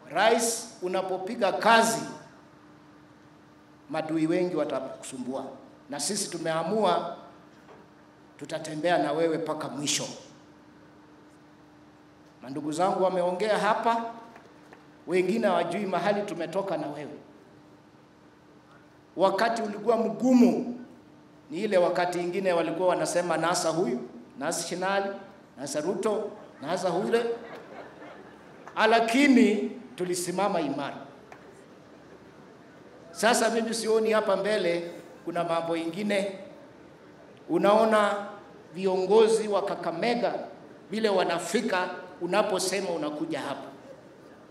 rais, unapopiga kazi madui wengi watakusumbua, na sisi tumeamua tutatembea na wewe mpaka mwisho. Mandugu zangu wameongea hapa, wengine hawajui mahali tumetoka na wewe. Wakati ulikuwa mgumu, ni ile wakati ingine walikuwa wanasema nasa huyu, nasa Shinali, nasa Ruto, nasa hule, lakini tulisimama imara. Sasa mimi sioni hapa mbele kuna mambo ingine. Unaona viongozi wa Kakamega vile wanafika unaposema unakuja hapa.